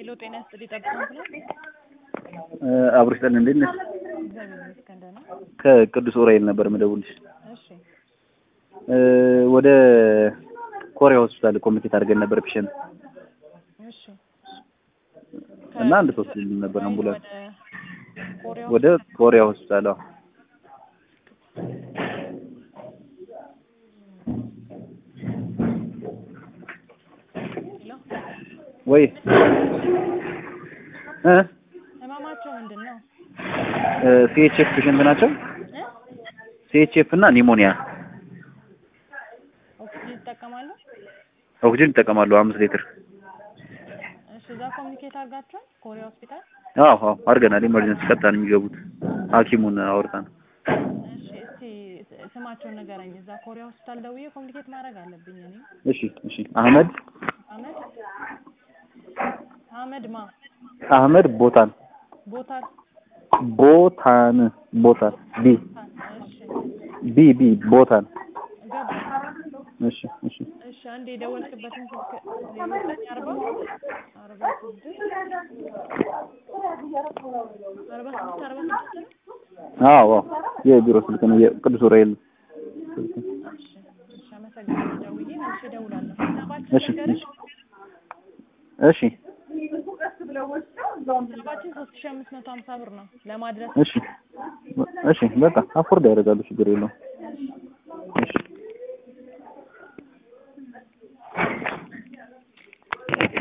ሄሎ ጤና ይስጥልኝ ጠብቀን ብለን አብሮ ይስጠን። እንዴት ነሽ? እግዚአብሔር ይመስገን ደህና። ከቅዱስ ዑራኤል ነበር የምደውልሽ። እሺ እ ወደ ኮሪያ ሆስፒታል ኮሚኒኬት አድርገን ነበር ፔሸንት እሺ እና አንድ ሶስት ልጅ ነበር አምቡላንስ ወደ ኮሪያ ወደ ኮሪያ ሆስፒታል። አዎ ሄሎ ወይ እ ህመማቸው ምንድን ነው? ሲኤችኤፍ ፔሸንት ናቸው። እ ሲኤችኤፍ እና ኒሞኒያ ኦክሲጅን ይጠቀማሉ? ኦክሲጅን ይጠቀማሉ አምስት ሊትር። እሺ እዛ ኮሚኒኬት አድርጋችኋል? ኮሪያ ሆስፒታል? አዎ አዎ አድርገናል። ኢመርጀንሲ ቀጥታ ነው የሚገቡት። ሐኪሙን አውርተን እሺ እስቲ ስ- ስማቸውን ንገረኝ። እዛ ኮሪያ ሆስፒታል ደውዬ ኮሚኒኬት ማድረግ አለብኝ እኔ። እሺ እሺ አህመድ አህመድ አህመድ ማ አህመድ ቦታን ቦታል ቦታን ቦታን ቢ እሺ ቢ ቢ ቦታን ገባ እሺ እሺ እሺ አንድ የደወልክበትን ስልክ ዜሮ ዘጠኝ አርባ አርባ ስድስት አርባ ስድስት አርባ ስድስት ነው። አዎ አዎ የቢሮ ስልክ ነው የቅዱስ ዑራኤል ስልክ ነው። እሺ እሺ አመሰግናለሁ። ደውዬ መልሼ እደውላለሁ። ሂሳባችን እሺ ንገረኝ። እሺ ሂሳባችን ሶስት ሺህ አምስት መቶ ሀምሳ ብር ነው ለማድረስ እሺ እሺ በቃ አፎርድ ያደርጋሉ ችግር የለውም